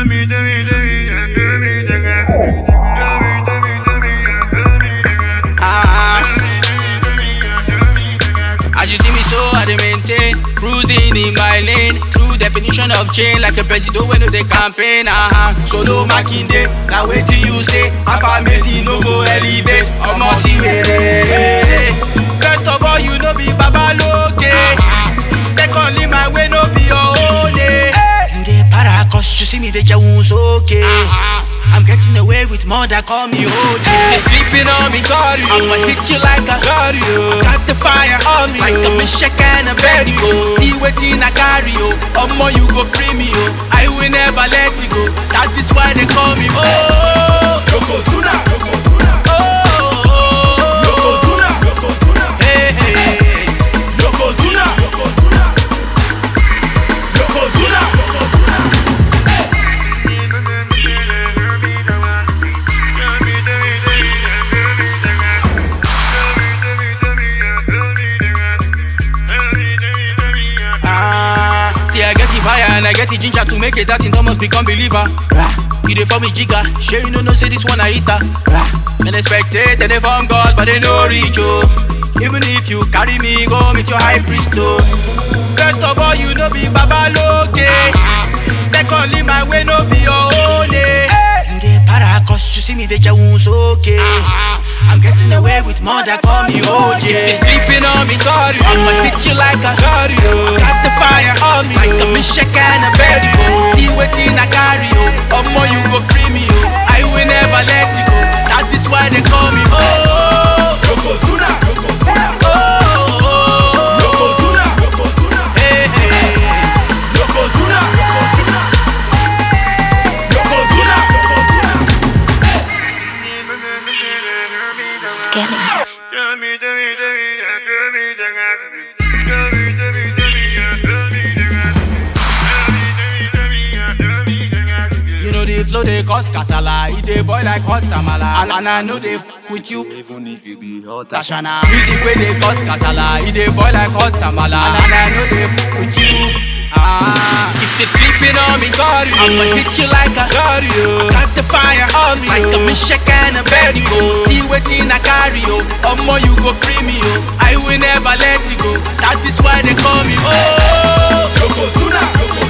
As you see me so I dey maintain Cruising in my lane True definition of chain Like a president when they campaign uh-huh. Solo Makinde Now wait till you say Alpha Messi no go elevate Omo si were First of all you know be Baba Loke Secondly my way no be your own eh. You dey para cause you see me dey jẹun sókè I'm getting away with more than call me old They sleeping on me sorry I'ma hit you like a Got you. Got the fire on me Like a Mishak and a Betty go See wetin I carry oh Omo you go free me oh I will never let you go That is why they call me oh Yokozuna, Yokozuna, Oh, oh, oh. Yokozuna, Yokozuna, Hey, hey, hey. Yokozuna, Yokozuna, Yokozuna, Yokozuna. Ah, yeah, I get the fire and I get the ginger to make it that in Thomas become believer. Rah, You dey for me jigger, sure you know no say this one I eat her. Rah, Men expect it, they from God, but they no reach oh. Even if you carry me, go meet your high priest oh. First of all, you know be Baba Loke. Secondly, my way no be your own eh. You dey para cause you see me dey jẹun sókè. I'm getting away with more than call me OJ. If you sleeping on me, sorry. I'ma hit you like a Got you. Got the fire on me, like a Mishak and a Betty go. See wetin I carry, oh. Omo, you go free me, oh. I will never let you go. That is why they call me, oh. Yokozuna, Yokozuna, Oh, oh, oh. Yokozuna, Yokozuna, Hey, hey. Yokozuna, Yokozuna, Yokozuna, Yokozuna. Skelly. You know the flow they cause kasala, it dey boil like hot tamala. And, and I know they f- with you, Even if you be hot, Tashana. Music where they cause kasala, it dey boil like hot tamala. And, and I know they f- with you. Ah, if they sleeping on me, sorry. I'ma hit you like a got you. Got the fire on me, like a Mishak and a Betty go. See wetin I carry, oh. Omo, you go free me, oh. I will never let you go. That is why they call me, oh. Yokozuna, Yokozuna,